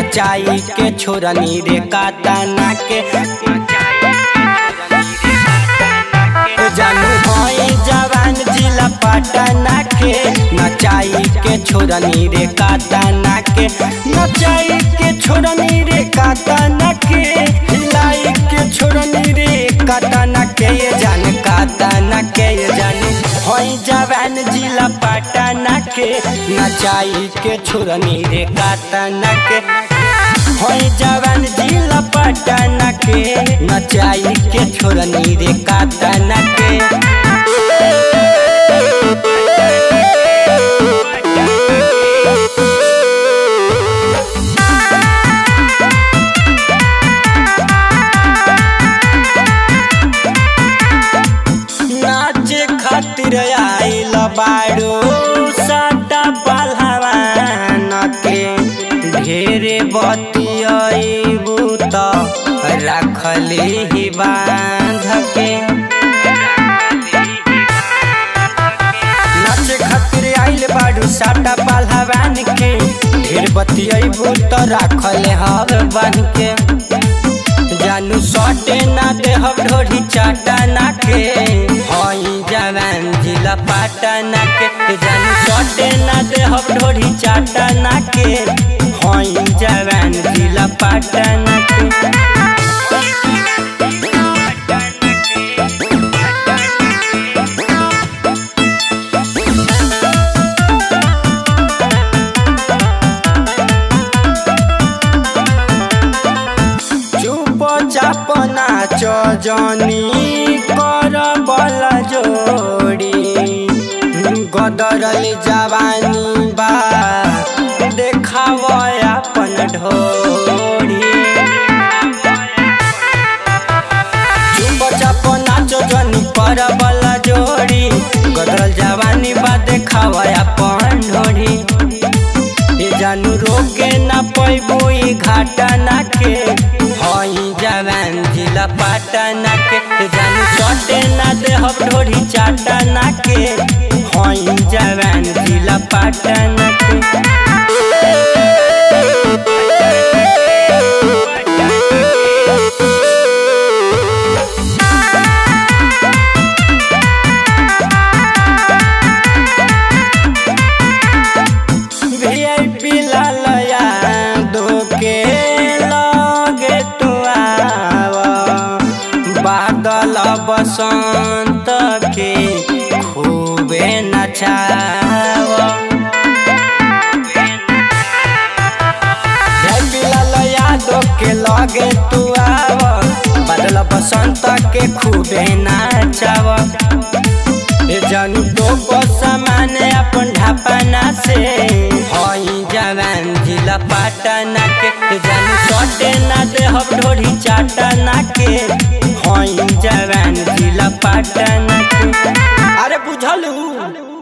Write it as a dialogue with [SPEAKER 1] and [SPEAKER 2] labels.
[SPEAKER 1] नचाई के छोरनी रे कातना के जानू भई जवान जिला पटना के नचाई के छोरनी रे कातना के नचाई के छोरनी रे कातना के हिलाई के छोरनी रे कातना के ये जान कातना के ये जान हई जवान जिला पटना के नचाई के छोरनी रे कातना के हई जवान जिला पटना के नचाई के छोरनी रे कातना के नाचे खातिर आइल बाड़ो साटा पहलवान के ढेरे बतियाबू त रखले ही बांध के नाचे खातिर आइल बाड़ू साटा पहलवान के ढेर बतियाबू त रखले हव बांध के जानू सटे ना देहब ढोरी चाटा ना के हई जवान जिला पाटना के जानू सटे ना देहब ढोरी चाटा ना के हई जवान जिला पाटना के चुप चाप नाच जनी कर बल जोड़ी गदरल जवानी बा देखाव अपन ढोड़ी चुप चाप नाच जनी कर बल जोड़ी गदरल जवानी बा देखाव अपन ढोड़ी ए जानू रोके ना पैबू ई घाटना के हई जवान जिला पाटना के ए जानू सटे ना देहब ढोरी चाटना के हई जवान जिला पाटना के वीआईपी लालया दो के लगे तू आव बादल बसंत के खूबे नचाव वीआईपी लालया दो के लगे तू आव बादल बसंत के खूबे नचाव ए जानू तो सामान अपन ढापना से हई जवान जिला पाटना के ए जानू सटे ना देहब ढोरी चाटना के हई जवान जिला पाटना के अरे बुझलू